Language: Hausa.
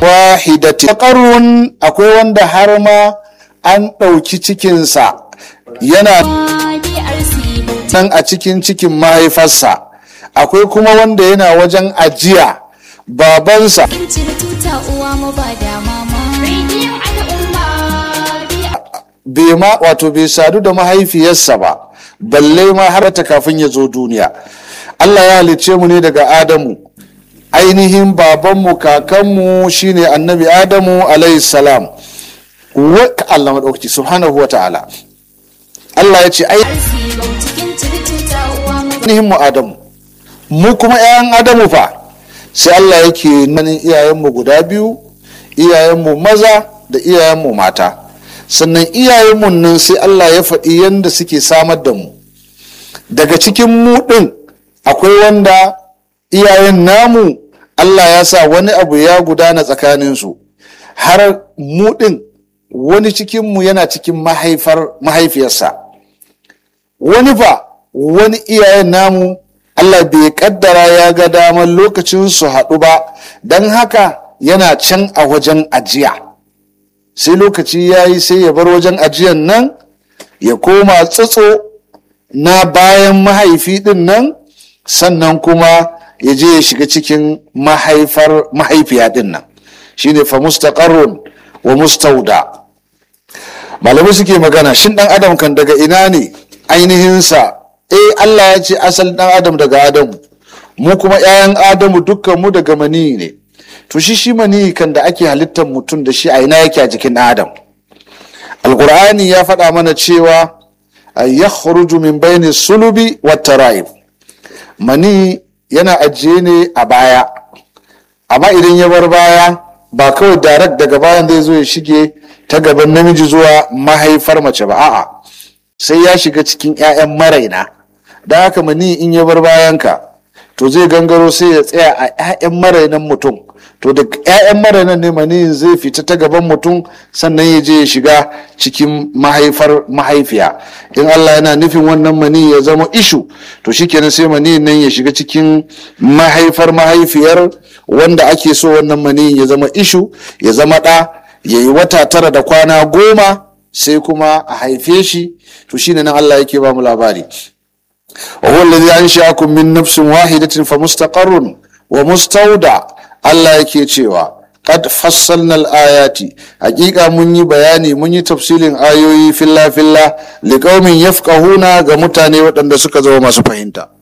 wahidati qarun akwai wanda har ma an ɗauki cikinsa yana nan a cikin cikin mahaifarsa akwai kuma wanda yana wajen ajiya babansa bai ma wato bai sadu da mahaifiyarsa ba balle ma har ta kafin ya zo duniya Allah ya halicce mu ne daga Adamu ainihin babanmu kakanmu shine annabi Adamu alayhi salam wa Allah madaukaki subhanahu wa ta'ala Allah ya ce ainihin mu Adamu mu kuma 'ya'yan Adamu fa sai Allah yake nanin iyayenmu guda biyu iyayenmu maza da iyayenmu mata sannan iyayenmu nan sai Allah ya faɗi yadda suke samar da mu daga cikin mu ɗin akwai wanda iyayen namu Allah ya sa wani abu ya gudana tsakaninsu har mu ɗin wani cikinmu yana cikin mahaifar mahaifiyarsa wani fa wani iyayen namu Allah bai kaddara ya ga damar lokacin su haɗu ba don haka yana can a wajen ajiya sai lokaci ya yi sai ya bar wajen ajiyan nan ya koma tsatso na bayan mahaifi ɗin nan sannan kuma ya je ya shiga cikin mahaifar mahaifiya ɗin nan shine fa mustaqarrun wa mustauda malamai suke magana shin ɗan adam kan daga ina ne ainihinsa eh Allah ya ce asalin ɗan adam daga adamu mu kuma 'ya'yan adamu dukkan mu daga mani ne to shi shi mani kan da ake halittar mutum da shi a ina yake a jikin ɗan adam alkur'ani ya faɗa mana cewa ya min bayni sulubi wa tara'ib mani yana ajiye ne a baya amma idan ya bar baya ba kawai direct daga bayan zai zo ya shige ta gaban namiji zuwa mahaifar mace ba a'a sai ya shiga cikin 'ya'yan maraina da haka mani in ya bar bayanka to zai gangaro sai ya tsaya a 'ya'yan marainan mutum to da 'ya'yan marainan ne mani zai fita ta gaban mutum sannan ya je ya shiga cikin mahaifar mahaifiya in allah yana nufin wannan mani ya zama ishu to shikenan sai mani nan ya shiga cikin mahaifar mahaifiyar wanda ake so wannan mani ya zama ishu ya zama ɗa ya yi wata tara da kwana goma sai kuma a haife shi to shine nan Allah yake ba mu labari wa huwa alladhi ansha'akum min nafsin wahidatin fa mustaqarrun wa mustawda Allah yake cewa qad fassalna al-ayati hakika mun yi bayani mun yi tafsilin ayoyi filla filla liqaumin yafqahuna ga mutane waɗanda suka zama masu fahimta